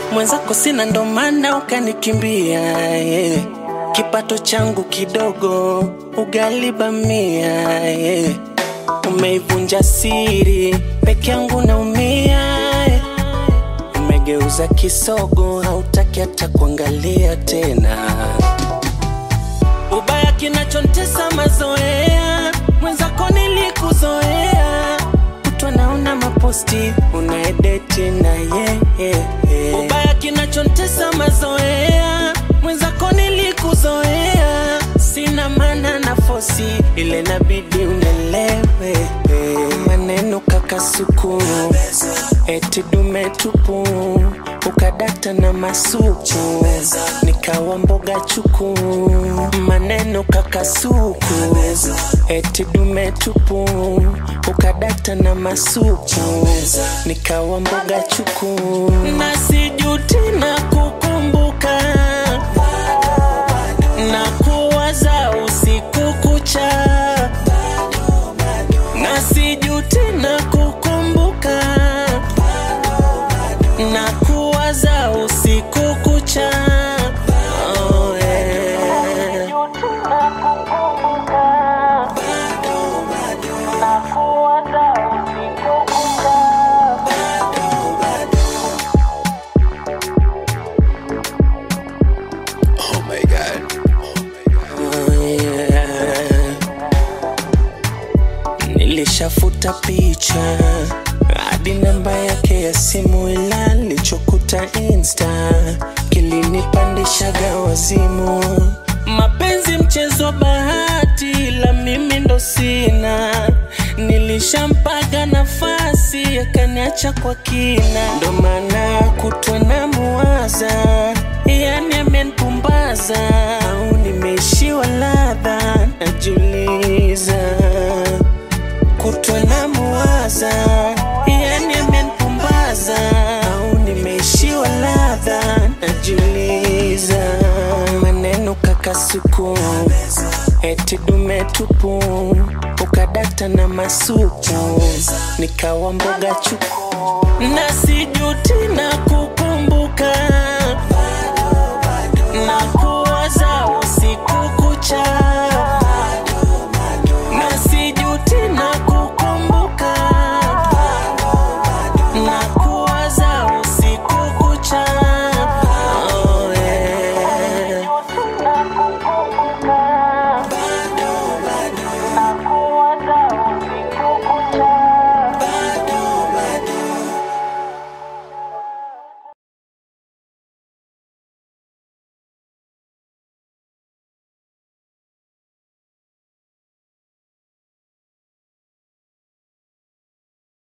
mwenzako sina ndo maana ukanikimbia yeah. kipato changu kidogo ugali bamia yeah. umeivunja siri peke yangu naumia yeah. umegeuza kisogo hautaki hata kuangalia tena ubaya kinachontesa mazoea mwenzako nilikuzoea kutwa naona maposti unaedeti na yeye yeah, yeah. ubaya kinachontesa mazoea mwenzako nilikuzoea sina mana na fosi ile nabidi unelewe maneno kakasuku eti dume tupu ukadata na masuku nikawa mboga chuku maneno kakasuku eti dume tupu ukadata na masuku nikawa mboga chuku na sijuti na kukumbuka na kuwaza usiku kucha na sijuti na kukumbuka na kuwaza usiku kucha oh, yeah. Oh my god. Oh, yeah. Nilishafuta picha hadi namba yake ya simu, ila nilichokuta insta kilinipandishaga wazimu. Mapenzi mchezo wa bahati, ila mimi ndo sina. Nilishampaga nafasi, akaniacha kwa kina, ndo maana kutwa na muwaza, yani amenipumbaza au nimeishiwa ladha, najiuliza kutwa na muwaza, yani amenipumbaza au nimeishiwa ladha, najiuliza maneno kakasuku eti dume tupu ukadata na masuku nikawa mboga chuku na sijuti na kukumbuka